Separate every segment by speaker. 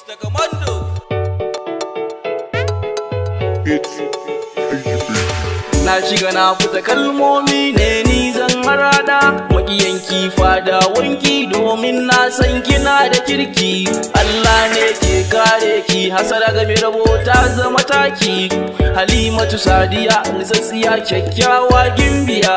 Speaker 1: Mr. Commando.
Speaker 2: Na shiga na fita kalmomi ne ni zan harada Makiyanki fada wanki domin na san kina da kirki Allah ne ke kare ki hasara game rabo ta zama taki Halimatu Sadiya nitsatsiya kyakkyawa gimbiya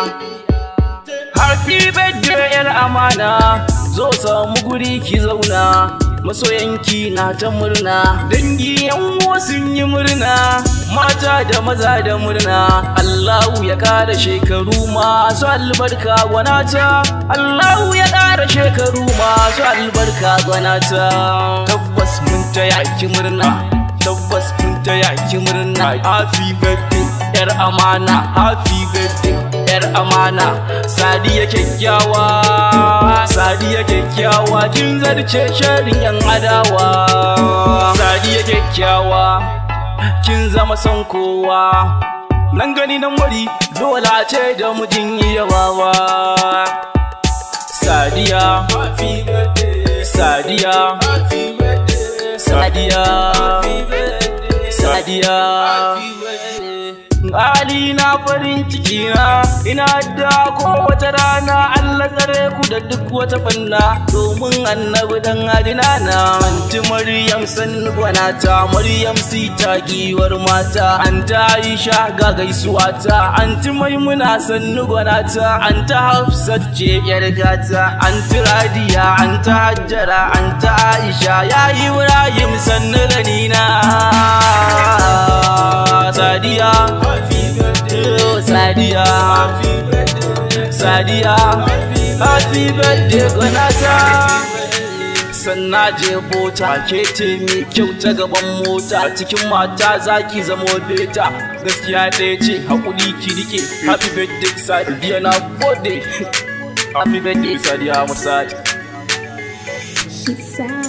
Speaker 2: Happy birthday yar amana zo samu guri ki zauna masoyanki na ta murna dangi yan sun yi murna mata da maza da murna Allahu ya kara shekaru masu albarka gwanata Allahu ya kara shekaru masu albarka gwanata tabbas mun ta yaki murna tabbas mun ta yaki murna happy birthday yar amana happy birthday yar amana sadiya kyakkyawa sadiya kyakkyawa kin zarce sharin yan adawa sadiya kyakkyawa kin zama son kowa nan gani nan wari dole ce da mujin yawawa sadiya sadiya sadiya sadiya Ali na farin ciki na ina da kowace rana Allah tsare ku da duk wata fanna domin annabi dan adina na anti Maryam san gwanata Maryam sita giwar mata anta Aisha ga gaisuwa ta anti Maimuna san gwanata anta Hafsat ce yar gata anti Radiya anta Hajjara anta Aisha ya Ibrahim san ganina Sadiya Sadiya Sadiya Happy birthday Gonata Sanna je bota ke ce mai kyau ta gaban mota cikin mata zaki zamo beta gaskiya ɗaya ce haƙuri ki rike happy birthday Sadiya na gode happy birthday Sadiya Musadi
Speaker 3: She said